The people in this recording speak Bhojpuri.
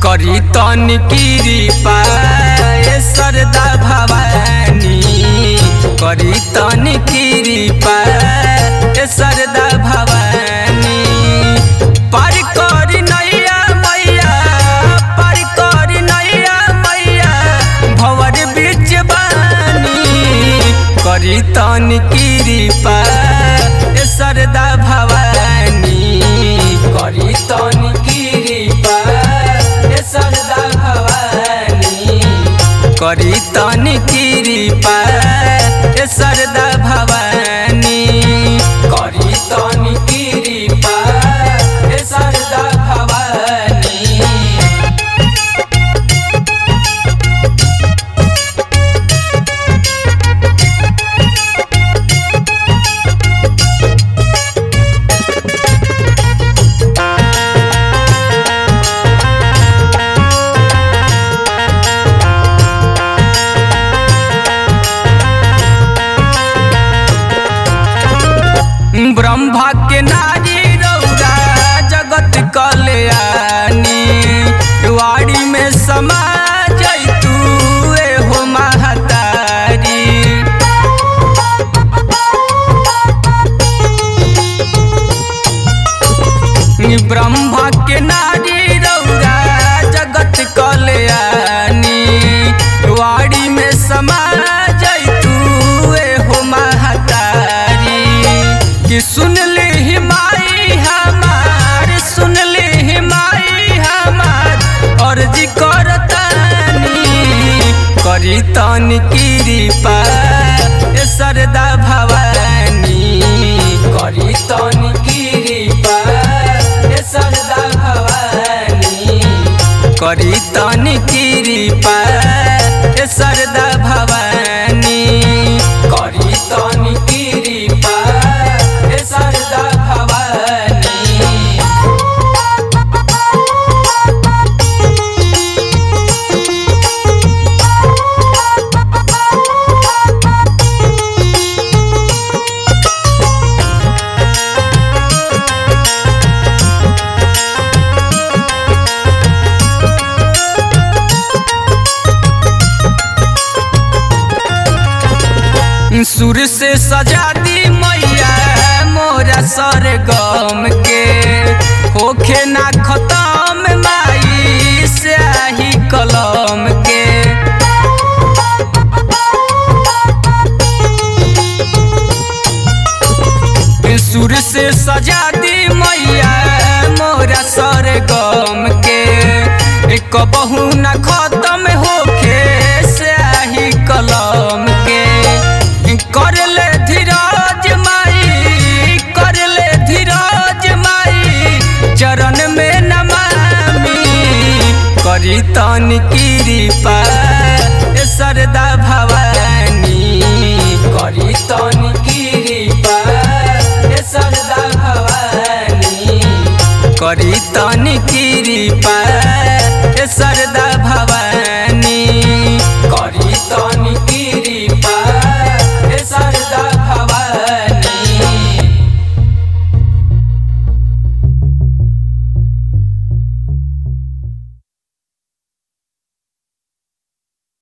करी तन कृपा ए सरदा भवानी करी तन कृपा ए सरदा भवानी पार करी नैया मैया पार करी नैया मैया भवर बीच बानी करी तन कृपा ए सरदा भवानी करी तन कृपा ए सरदा भवानी करी तन कृपा ए सरदा भवानी करी तन कृपा ए सरदा भवानी ब्रह्मा के नारी रौरा जगत कल्याणी वाड़ी में समा जैतू हो महतारी ब्रह्मा के नारी रौरा जगत कल्याणी वाड़ी में समा जैतू हो महतारी कि सुन ली माई हमार सुन ली माई हमार अर्जी करतानी करी तन कृपा ए सरदा भवानी करी तन कृपा ए सरदा भवानी करी तन कृपा ए सरदा भवानी करी तन कृपा ए सरदा भवानी सुर से सजा दी मैया मोरा सर गम के होखे ना खत्म माई स्याही कलम के सुर से सजा दी मैया मोरा सर गम के कबहू ना खत्म होखे स्याही कलम के कर ले धीरज माई कर ले धीरज माई चरण में नमामि करी तन कृपा ए सरदा भवानी करी तन कृपा ए सरदा भवानी करी तन कृपा